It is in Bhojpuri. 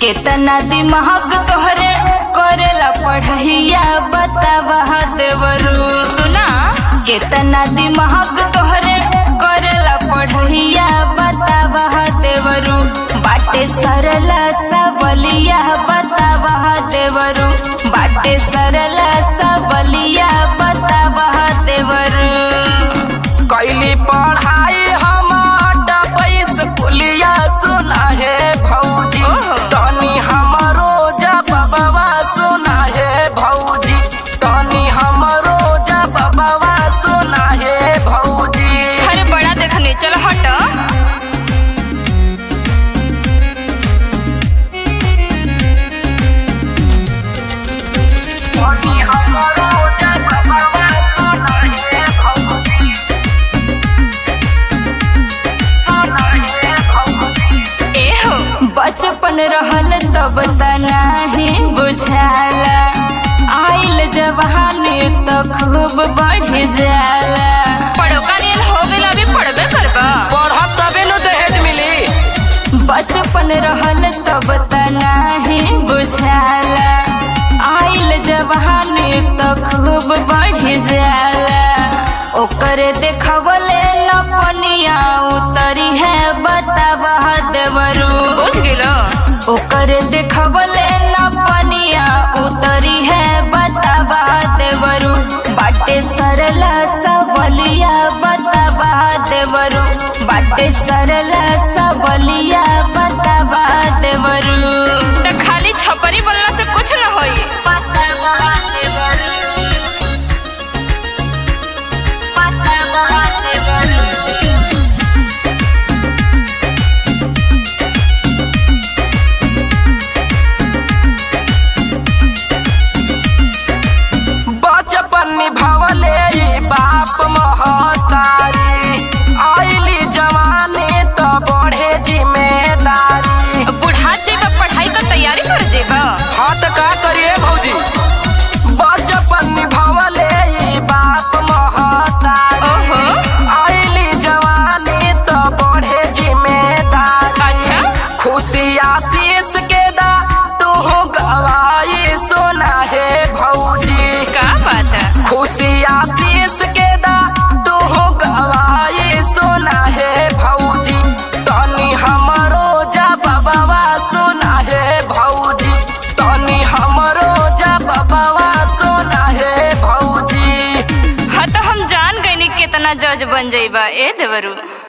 केतना दिमाग तोहरे करेला पढ़ैया बतावा देवरू सुना केतना दिमाग तोहरे करेला पढ़ैया बतावा देवरू बाटे सरला सबलिया बतावा देवरू बाटे सरला सबलिया बतावा देवरू कैली पढ़ाई हम पैस पुलिया सुना है भौजी ओहो। तनी हमरो जब बाबा सुना है भौजी तनी हमरो जब बाबा सुना है भौजी अरे बड़ा देखने चल हट तनी हमरो जब बाबा सुना है भौजी सुना है भौजी एहो बचपन रहल तब तनाही बुझाला आइल जवानी तो खूब बढ़ जाला पढ़ो कानियन हो गेल अभी पढ़बे करबा पढ़ब तबे न दहेज मिली बचपन रहल तब तनाही बुझाला आइल जवानी तो खूब बढ़ जाला ओकरे देखवले न पनिया उतरी है बतावा देवरू बुझ गेलो ओकरे देखवले न पनिया उतरी है बतावा देवरू बाटे सरला सबलिया बतावा देवरू बाटे सरला सबलिया बतावा देवरू त खाली छपरी बोलला से कुछ न होई बतावा देवरू बतावा देवरू बचपन निभावले ई बाप महतारी आइली जवानी तो बढ़े जिम्मेदारी बुढ़ा जेबा पढ़ाई का तैयारी कर जेबा हाँ तो का करिए भौजी बचपन निभावले ई बाप महतारी ओहो। आइली जवानी तो बढ़े जिम्मेदारी अच्छा। खुशी आशीष के दा तू गवाई सोना है भौजी का बात है खुशी आशीष के दा तू गवाई सोना है भौजी तनी हमरो जा बाबा सोना है भौजी तनी हमरो जा बाबा सोना है भौजी हाँ तो हम जान गए कितना जज बन जाइबा ए देवरू